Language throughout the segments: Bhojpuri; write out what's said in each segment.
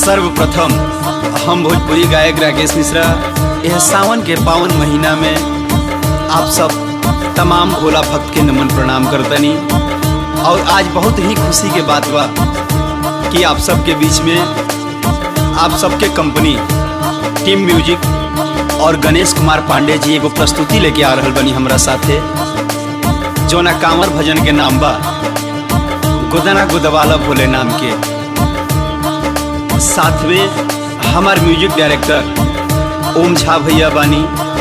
सर्वप्रथम हम भोजपुरी गायक राकेश मिश्रा यह सावन के पावन महीना में आप सब तमाम भोला भक्त के नमन प्रणाम करतनी और आज बहुत ही खुशी के बात बा कि आप सबके बीच में आप सबके कंपनी टीम म्यूजिक और गणेश कुमार पांडे जी एगो प्रस्तुति लेके आ रहल बनी हमरा साथे जोना कांवर भजन के नाम बा गुदना गुदवाला भोले नाम के साथ में हमार म्यूजिक डायरेक्टर ओम झा भैया बानी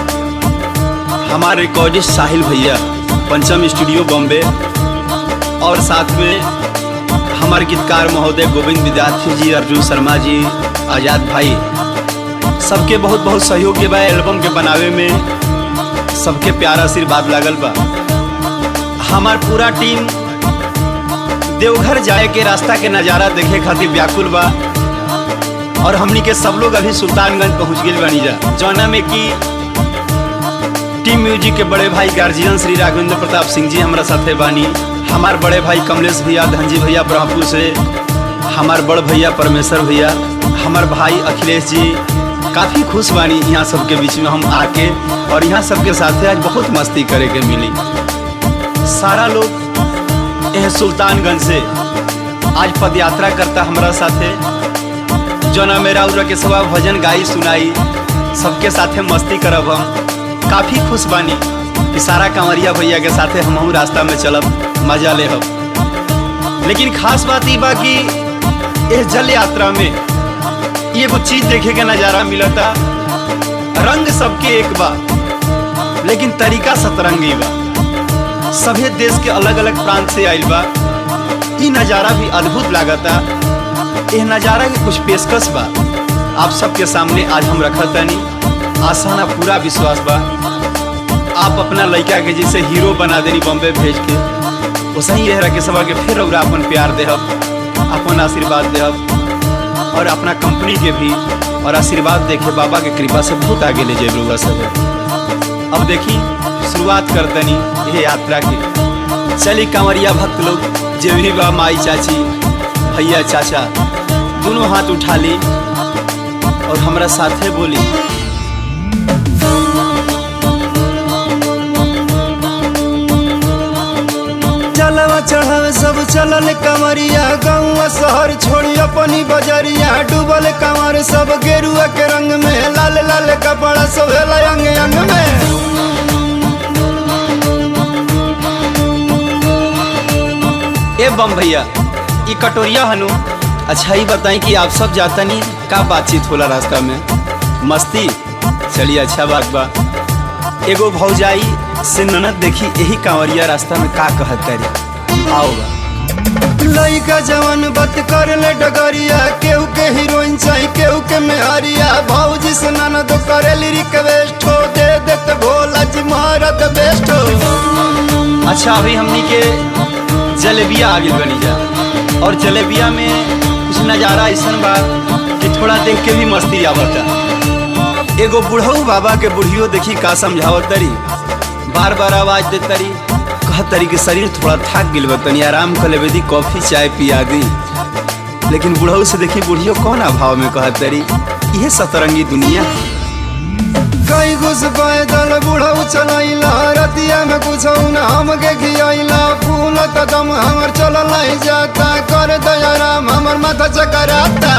हमारे रिकॉर्डिस्ट साहिल भैया पंचम स्टूडियो बॉम्बे और साथ में हमारे गीतकार महोदय गोविंद विद्यार्थी जी अर्जुन शर्मा जी आजाद भाई सबके बहुत बहुत सहयोग के बा एल्बम के बनावे में सबके प्यार आशीर्वाद लागल बा हमार पूरा टीम देवघर जाए के रास्ता के नज़ारा देखे खातिर व्याकुल बा और हमनी के सब लोग अभी सुल्तानगंज पहुंच गए बानी जा जौना में कि टीम म्यूजिक के बड़े भाई गार्जियन श्री राघवेंद्र प्रताप सिंह जी हमारा साथे बानी हमार बड़े भाई कमलेश भैया धनजी भैया ब्रह्मपुर से हमार बड़ भैया परमेश्वर भैया हमार भाई अखिलेश जी काफ़ी खुश बानी यहाँ सबके बीच में हम आके और यहाँ सबके साथे आज बहुत मस्ती करे के मिली सारा लोग यह सुल्तानगंज से आज पद यात्रा करता हमारा साथे जोना मेरा उरा के सवा भजन गाई सुनाई सबके साथे मस्ती करब हम काफ़ी खुश बानी कि सारा कंवरिया भैया के साथे हम रास्ता में चलब मजा ले हम लेकिन खास बात ई बा कि इस जल यात्रा में एगो चीज देखे के नज़ारा मिलता रंग सबके एक बा लेकिन तरीका सतरंगी बा सभे देश के अलग अलग प्रांत से आइल बा ई नज़ारा भी अद्भुत लागता यह नज़ारा के कुछ पेशकश बा आप सबके सामने आज हम रखत तनी आसाना पूरा विश्वास बा आप अपना लड़का के जैसे हीरो बना देनी बॉम्बे भेज के वैसे ही रह के सभा के फिर और अपन प्यार देहब अपन आशीर्वाद देहब और अपना कंपनी के भी और आशीर्वाद देखे बाबा के कृपा से बहुत आगे ले जाए लोग सब अब देखी शुरुआत कर दनी ये यात्रा की चली कांवरिया भक्त लोग जे भी बा माई चाची भैया चाचा दोनों हाथ उठा ली और हमारा साथे बोली चलवा चढ़ावे सब चलल कमरिया गौवा शहर छोड़ी अपनी बजरिया डूबल कमर सब गेरुआ के रंग में लाल लाल कपड़ा सब अंग अंग में ए बम भैया ये कटोरिया हनु अच्छा ही बताई कि आप सब जाता नहीं का बातचीत होला रास्ता में मस्ती चलिए अच्छा बात बा एगो भौजाई से ननद देखी यही कांवरिया रास्ता में का कहत करी आओ बा लइका जवान बत कर ले डगरिया केहू के हीरोइन चाही केहू के मेहरिया भौजी से ननद करेली रिक्वेस्ट हो दे देत भोला जी महारत बेस्ट हो अच्छा अभी हमनी के जलेबिया आगे बनी जा और जलेबिया में कुछ नज़ारा ऐसा बा कि थोड़ा देख के भी मस्ती आवता एगो बुढ़ऊ बाबा के बुढ़ियो देखी का समझावत तरी बार बार आवाज दे तरी कहत तरी कि शरीर थोड़ा थक गिल बा तनी आराम कर लेबे दी कॉफी चाय पिया दी लेकिन बुढ़ऊ से देखी बुढ़ियो कौन अभाव में कहत तरी इहे सतरंगी दुनिया है। कई घुस पैदल बुढ़ऊ चलैला रतिया में कुछ न हमके खियैला फूल कदम हमर चल नहीं जाता कर दयाराम हमर माथा चकराता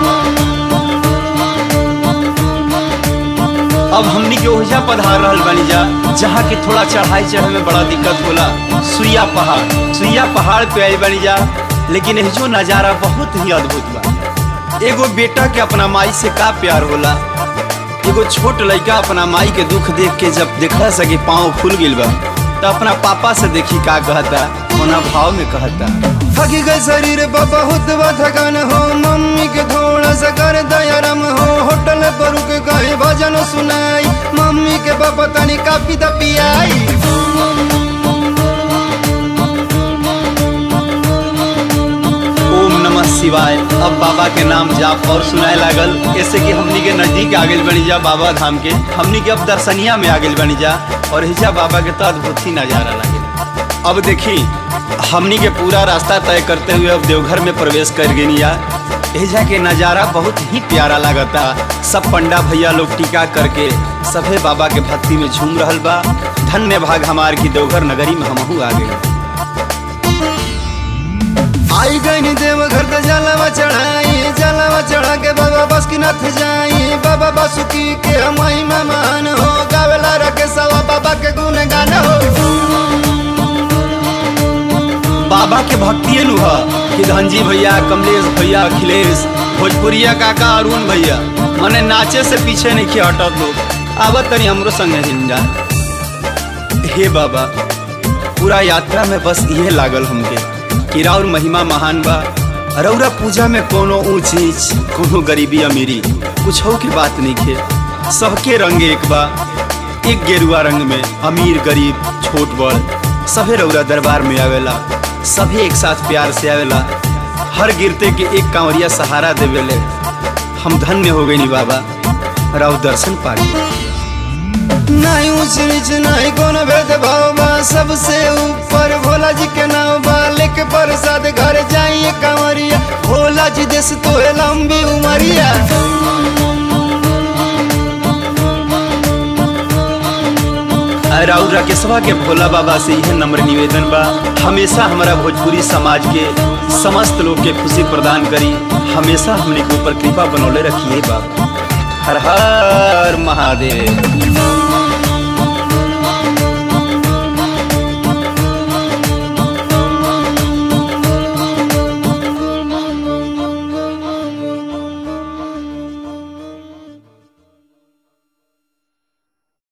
अब हमनी के ओहिजा पधार रहल बानी जा जहाँ के थोड़ा चढ़ाई चढ़े में बड़ा दिक्कत होला सुइया पहाड़ सुइया पहाड़ पे आई बानी जा लेकिन यह जो नज़ारा बहुत ही अद्भुत बा एगो बेटा के अपना माई से का प्यार होला एगो छोट लड़का अपना माई के दुख देख के जब देखला सके पाँव फूल गिल बा तो अपना पापा से देखी का कहता कोना भाव में कहता थकी गए शरीर पर बहुत थकान हो मम्मी के थोड़ा सा कर दयाराम हो होटल पर रुक गए भजन सुनाई मम्मी के पापा तनी कापी द पियाई ओम नमः शिवाय अब बाबा के नाम जाप और सुनाए लागल ऐसे कि हमनी के नजदीक आ गइल बनी जा बाबा धाम के हमनी के अब दर्शनिया में आ गइल बनी जा और हिजा बाबा के तो अद्भुत ही नजारा लगे अब देखी हमनी के पूरा रास्ता तय करते हुए अब देवघर में प्रवेश कर गई या एजा के नज़ारा बहुत ही प्यारा लागता सब पंडा भैया लोग टीका करके सभे बाबा के भक्ति में झूम रहल बा धन्य भाग हमार की देवघर नगरी में हमहू आ गए आई गई देव घर तो जलावा चढ़ाई जलावा चढ़ा के बाबा बासुकीनाथ जाई बाबा बासुकी के महिमा मान हो गावेला रखे सवा बाबा के गुण गान हो बाबा के भक्ति नु ह कि धनजी भैया कमलेश भैया अखिलेश भोजपुरिया काका अरुण भैया मने नाचे से पीछे नहीं किया हटत लोग आवत तनी हमरो संगे हिंदा हे बाबा पूरा यात्रा में बस इहे लागल हमके कि राउर महिमा महान बा रौरा पूजा में कोनो ऊंच नीच कोनो गरीबी अमीरी कुछ के बात नहीं खे सबके रंग एक बा एक गेरुआ रंग में अमीर गरीब छोट बड़ सभे रौरा दरबार में आवेला सभी एक साथ प्यार से आवेला हर गिरते के एक कांवरिया सहारा देवेले हम धन्य हो गई नी बाबा राव दर्शन पाके नहीं ऊंच नीच नहीं कोनो भेद भाव बा सबसे ऊपर भोला जी के नाम बा लेके प्रसाद घर जाइए कांवरिया भोला जी देश तो है लंबी उमरिया राउर राकेशवा के भोला बाबा से यह नम्र निवेदन बा हमेशा हमारा भोजपुरी समाज के समस्त लोग के खुशी प्रदान करी हमेशा हमने के ऊपर कृपा बनौले रखिए बाबा हर हर महादेव